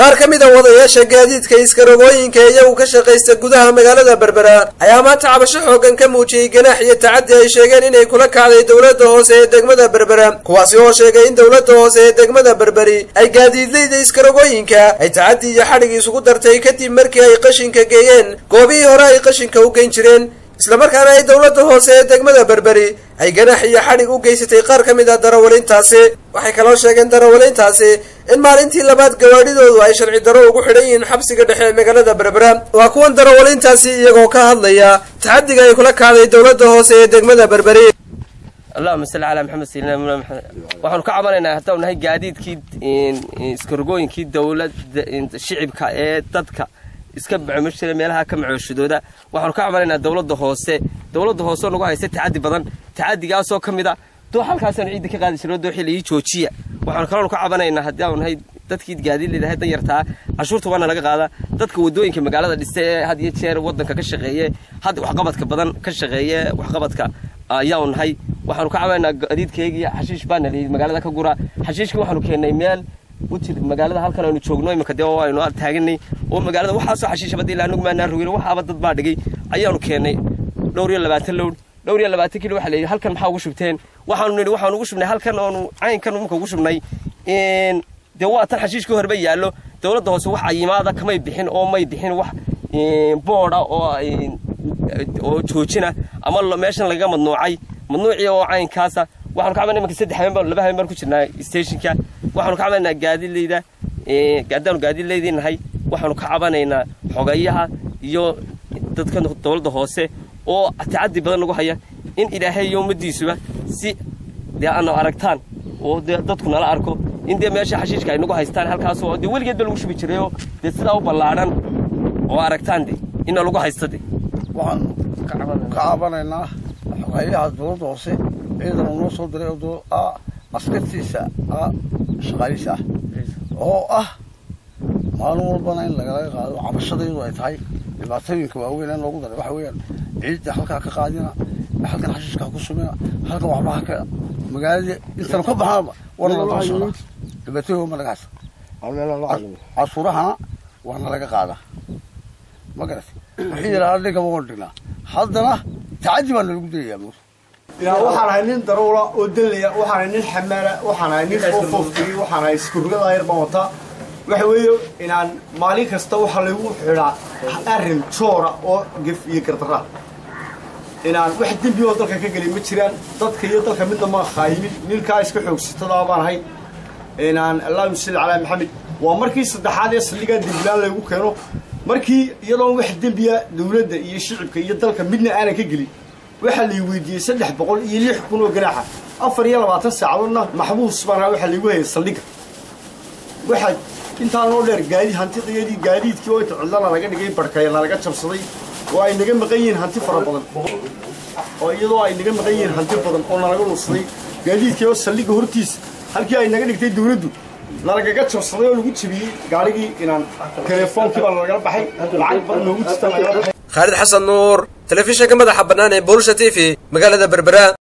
qaar ka mid a wadayaasha gaadiidka iskarogooyinka iyagu ka shaqaysta gudaha magaalada berbera ayaa maanta cabasho xoogan ka muujiyey ganaax iyo tacaddi ay sheegeen inay kula kacday dowladda hoose ee degmada berbera kuwaasi oo sheegay in dowladda hoose ee degmada berberi ay gaadiidleyda iskarogooyinka ay tacaddi iyo xadhig isugu dartay kadib markii ay qashinka geeyeen goobihii hore ay qashinka u geyn jireen islamarkaana ay dowladda hoose ee degmada berberi ay ganaax iyo xadhig u geysatay qaar ka mid ah darawalintaasi waxay kaloo sheegeen darawalintaasi in maalintii labaad gawaadhidoodu ay sharci darro ugu xidhan yihiin xabsiga dhexe ee magaalada berbera waa kuwan darawalintaasi iyagoo ka hadlaya taxadiga ay kula kacday dowladda hoose ee degmada berberi allahuma salli calaa maxamed sayidina mula maxamed waxaanu ka cabanaynaa haddau nahay gaadiidkii iskarogooyinkii dowladda shicibka ee dadka iska macmushira meelaha ka macooshadooda waxaanu ka cabanaynaa dowladda hoose dowladda hoose oo nagu haysta tacaddi badan tacaddigaasoo ka mid a doo halkaasaanu ciidda ka qaadi jirno dooxii laii joojiya waxaanu kaloonu ka cabanaynaa haddii aanu nahay dadkii gaadiidleedahay dan yartaa cashuurta waana laga qaadaa dadka wadooyinka magaalada dhiste ee had iyo jeer wadanka ka shaqeeye had waxqabadka badan ka shaqeeye waxqabadka ayaanu nahay waxaanu ka cabanaynaa gaadiidkeygii xashiish baana layidhi magaalada ka gura xashiishkii waxaanu keennay meel utir magaalada halkan aynu joogno iminka dee aynu taaganay oo magaalada waxaasoo xashiishabada ilaa anagu maanaa rogin waxaaba dad baa dhigay ayaanu keennay dhowr iyo labaatan lowd dhowr iyo labaatan kilo waxa layidhi halkan maxaa ugu shubteen waxaanu nidhi waxaanu ugu shubnay halkan oonu caynkan imika ugu shubnay dee waa tan xashiishkii horeba yaallo dowladda hoose wax ayimaada kamay bixin oo may bixin wax booda oo oo joojina ama meeshan lagaga madnuucay madnuucii oo caynkaasa waxaanu ka cabanay imanka saddex habeen baan laba habeen baan ku jirnaa stationka waxaanu ka cabanaynaa gaadiidleyda haddaanu gaadiidleydii nahay waxaanu ka cabanaynaa xogayaha iyo dadka dowladda hoose oo tacaddi badan nagu haya in ilaahay iyo ummaddiisuba si dee aanu aragtaan oo dee dadku nala arko in dee meesha xashiishka ay nagu haystaan halkaasoo dee weligeed ba lagu shubi jirayoo dee sidaa u ballaadhan oo aragtaan de inna lagu haysta de waxaanu ka cabanaynaa xogayaha dowladda hoose ciidan uu noo soo diray oo askartiisa shaqaalihiisa ah oo ah maalin walbana in lagalaga qaado cabashadaydu ay tahay dhibaatooyinka waaweyn ee loogu daray waxa weeyaan ciidda halkaa ka qaadina halkan xashiishka ku sumina halkan waxba haka magaalada intanu ka baxnaba warna la daba socdaa dhibaatooyin ma laga haysta cashuurahana waana laga qaadaa ma garat wixii yaraa dhigaba waan dhignaa haddana tacaddi baa nalagu dayayaa mur waxaan ahay nin daruula oo dallaya waxaan ahay nin xamaala waxaan ahay nin foofooftigi waxaan ahay iskurugada yar baan wataa waxa weeye inaan maalin kasta waxaa lagu xidhaa arrin joora oo gef iyo gardarra inaan wax dembi oo dalka ka gelin ma jiraan dadka iyo dalka midna maan khaayimin ninkaa iska xoogsatada baan ahay inaan allahuma salli calaa maxamed waa markii saddexaad ee saldhigaa dembilaan laygu keeno markii iyadoon wax dembiya dowladda iyo shicibka iyo dalka midna aanan ka gelin waxaa lay weydiiyey saddex boqol iyo lix kun oo ganaaxa afar iyo labaatan saacadoodna maxbuus baana waxaa laygu hayay saldhigga waxaa intaanoo dheer gaadi hantidayadii gaadiidkii oo inta cidlana laga dhigay barhkayana laga jabsaday oo ay naga maqan yihiin hanti fara badan oo iyadoo ay naga maqan yihiin hanti badan oo nalaga nuusaday gaadiidkii oo saldhigga hortiisa halkii ay naga dhigtay dowladdu nalagaga jabsaday oo lagu jabiyey gaarigii inaan teleefoonkii baa nalagala baxay lacag badan noogu jirta nagala baxay khaalid xasan nuur telefishinka madaxa bannaan ee bulsha t v magaalada berbera